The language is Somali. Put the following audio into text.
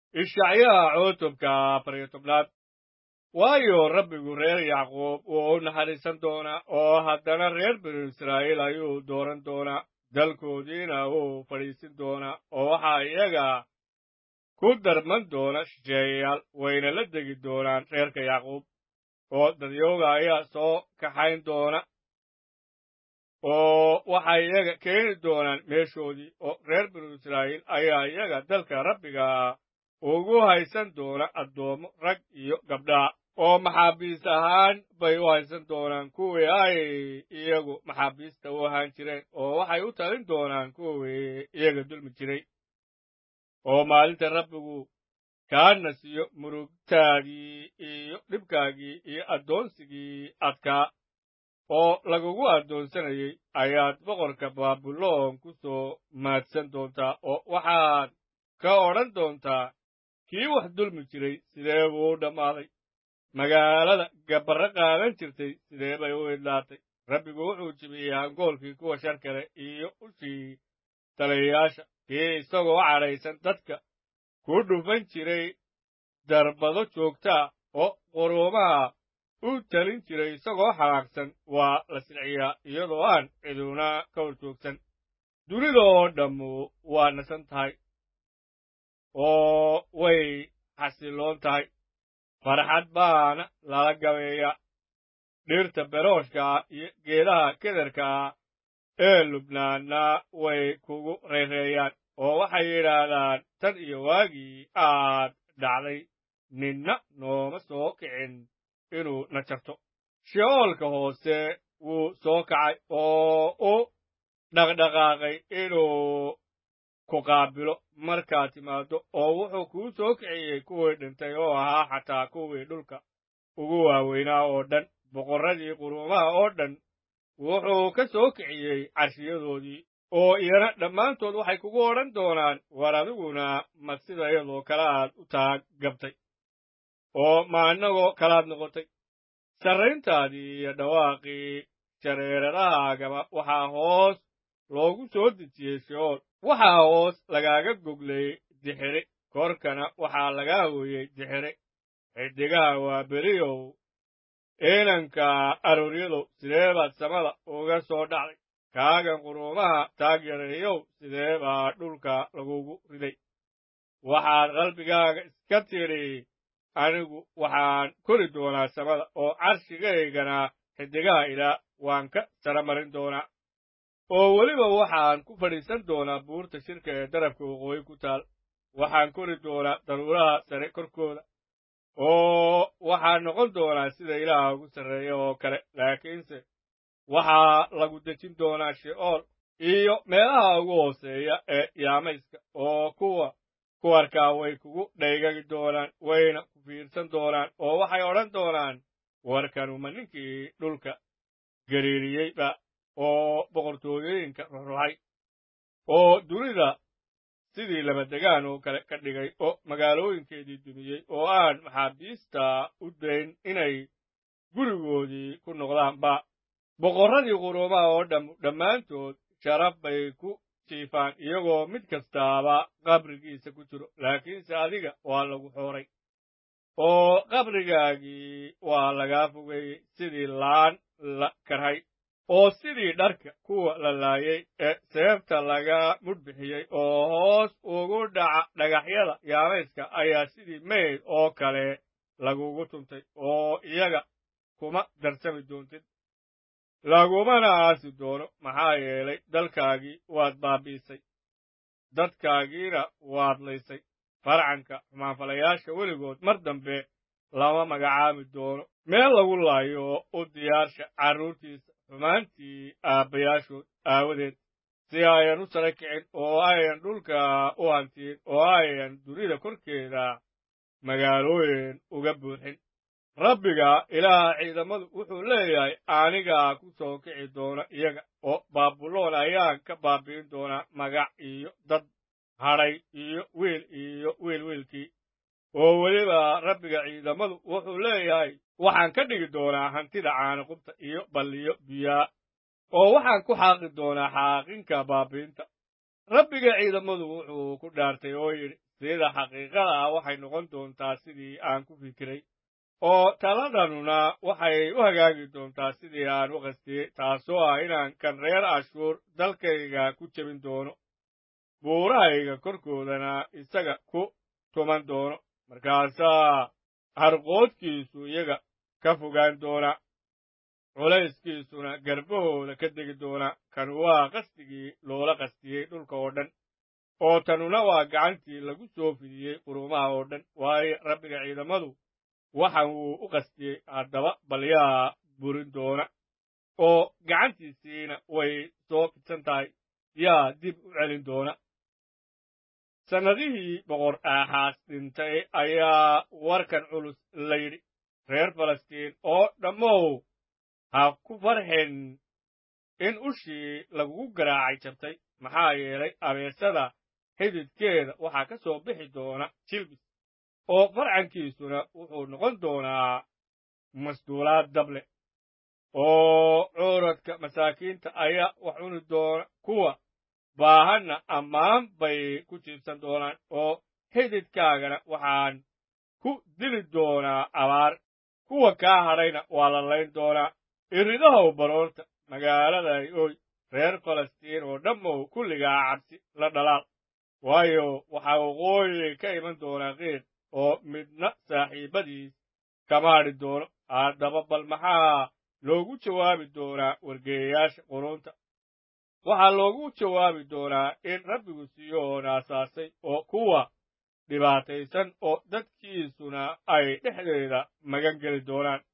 ishacyaha cutubka afar iyo tobnaad waayo rabbigu reer yacquub wuu u naxariisan doonaa oo haddana reer binu israa'iil ayuu dooran doonaa dalkoodiina wuu fadhiisin doonaa oo waxaa iyaga ku darman doona shisheeyayaal wayna la degi doonaan reerka yacquub oo dadyooga ayaa soo kaxayn doona oo waxay iyaga keeni doonaan meeshoodii oo reer binu israa'iil ayaa iyaga dalka rabbiga ugu haysan doona addoommo rag iyo gabdhaa oo maxaabiis ahaan bay u haysan doonaan kuwii ay iyagu maxaabiista u ahaan jireen oo waxay u talin doonaan kuwii iyaga dulmi jiray oo maalinta rabbigu kaa nasiyo murugtaadii iyo dhibkaagii iyo addoonsigii adkaa oo lagugu addoonsanayey ayaad boqorka baabuloon ku soo maadsan doontaa oo waxaad ka odhan doontaa kii wax dulmi jiray sidee buu u dhammaaday magaalada gabarro qaadan jirtay sidee bay u idlaatay rabbigu wuxuu jibiyey hangoolkii kuwa shar kale iyo ushii taliyayaasha kii isagoo cadhaysan dadka ku dhufan jiray darbado joogtaa oo quruumaha u talin jiray isagoo xanaaqsan waa la silciyaa iyadoo aan ciduna ka hor joogsan dunida oo dhammu waa nasan tahay oo way xasiloon tahay farxad baana lala gabeeyaa dhirta berooshkaa iyo geedaha kederkaa ee lubnaanna way kugu reereeyaan oo waxay yidhaahdaan tan iyo waagii aad dhacday ninna nooma soo kicin inuu na jarto she'oolka hoose wuu soo kacay oo u dhaqdhaqaaqay inuu ku qaabilo markaad timaaddo oo wuxuu kuu soo kiciyey kuwii dhintay oo ahaa xataa kuwii dhulka ugu waaweynaa oo dhan boqorradii quruumaha oo dhan wuxuu ka soo kiciyey carshiyadoodii oo iyana dhammaantood waxay kugu odhan doonaan war adiguna ma sida iyadoo kale aad u taag gabtay oo ma annagoo kalaad noqotay sarrayntaadii iyo dhawaaqii jareeradahaagaba waxaa hoos loogu soo dejiyey she'ool waxaa hoos lagaaga goglay dixiri korkana waxaa lagaa hooyey dixiri xidigaha waa beriyow inanka arooryadow sidee baad samada uga soo dhacday kaagan quruumaha taag yareeyow sidee baa dhulka lagugu riday waxaad qalbigaaga iska tidhi anigu waxaan kori doonaa samada oo carshigaygana xidigaha ilaa waan ka sara marin doonaa oo weliba waxaan ku fadhiisan doonaa buurta shirka ee darabka waqooyi ku taal waxaan kori doonaa daruuraha sare korkooda oo waxaan noqon doonaa sida ilaaha ugu sarreeya oo kale laakiinse waxaa lagu dejin doonaa she'ool iyo meelaha ugu hooseeya ee yaamayska oo kuwa ku arkaa way kugu dhaygagi doonaan wayna ku fiirsan doonaan oo waxay odhan doonaan warkanuma ninkii dhulka gariiriyeyba oo boqortooyooyinka ruxruxay oo dunida sidii labadegaan oo kale ka dhigay oo magaalooyinkeedii dumiyey oo aan maxaabiista u dayn inay gurigoodii ku noqdaanba boqorradii quruumaha oo dham dhammaantood sharaf bay ku jiifaan iyagoo mid kastaaba qabrigiisa ku jiro laakiinse adiga waa lagu xooray oo qabrigaagii waa lagaa fogeeyey sidii laan la karhay oo sidii dharka kuwa la laayay ee seefta laga mudhbixiyey oo hoos ugu dhaca dhagaxyada yaamayska ayaa sidii meyd oo kale lagugu tuntay oo iyaga kuma darsami doontid lagumana aasi doono maxaa yeelay dalkaagii waad baabi'isay dadkaagiina waad laysay farcanka xumaanfalayaasha weligood mar dambe lama magacaabi doono meel lagu laayo u diyaarsha carruurtiisa xumaantii aabbayaashood aawadeed si ayan u sara kicin oo ayan dhulka u hantiin oo ayan dunida korkeeda magaalooyin uga buuxin rabbiga ilaaha ciidamadu wuxuu leeyahay anigaa ku soo kici doona iyaga oo baabuloon ayaan ka baabi'in doonaa magac iyo dad hadhay iyo wiil iyo wiil wiilkii oo weliba rabbiga ciidamadu wuxuu leeyahay waxaan ka dhigi doonaa hantida caaniqubta iyo balliyo biyaa oo waxaan ku xaaqi doonaa xaaqinka baabiinta rabbiga ciidamadu wuxuu ku dhaartay oo yidhi sida xaqiiqada ah waxay noqon doontaa sidii aan ku fikiray oo taladanuna waxay u hagaagi doontaa sidii aan u qastiyey taasoo ah inaan kan reer ashuur dalkayga ku jebin doono buurahayga korkoodana isaga ku tuman doono markaasaa harqoodkiisu iyaga ka fogaan doona culayskiisuna garbahooda ka degi doona kan waa qasdigii loola qastiyey dhulka oo dhan oo tanuna waa gacantii lagu soo fidiyey qurumaha oo dhan waayo rabbiga ciidamadu waxan wuu u qastiyey haddaba balyaa burin doona oo gacantiisiina way soo fidsan tahay yaa dib u celin doona sannadihii boqor aaxaas dhintay ayaa warkan culus la yidhi reer falastiin oo dhammow ha ku farxin in ushii lagugu garaacay jabtay maxaa yeelay abeesada xididkeeda waxaa ka soo bixi doona jilbis oo farcankiisuna wuxuu noqon doonaa masduulaad dable oo cuuradka masaakiinta ayaa wax cuni doona kuwa baahanna ammaan bay ku jiibsan doonaan oo xididkaagana waxaan ku dili doonaa abaar kuwa kaa hadhayna waa la layn doonaa iridahow baroorta magaaladay oy reer falastiin oo dhammow kulligaa cabsi la dhalaal waayo waxaa waqooyi ka iman doonaa qiiq oo midna saaxiibbadiis kama hadhi doono haddaba bal maxaa loogu jawaabi doonaa wargeeyayaasha qurunta waxaa loogu jawaabi doonaa in rabbigu siyoon aasaasay oo kuwa dhibaataysan oo dadkiisuna ay dhexdeeda magan geli doonaan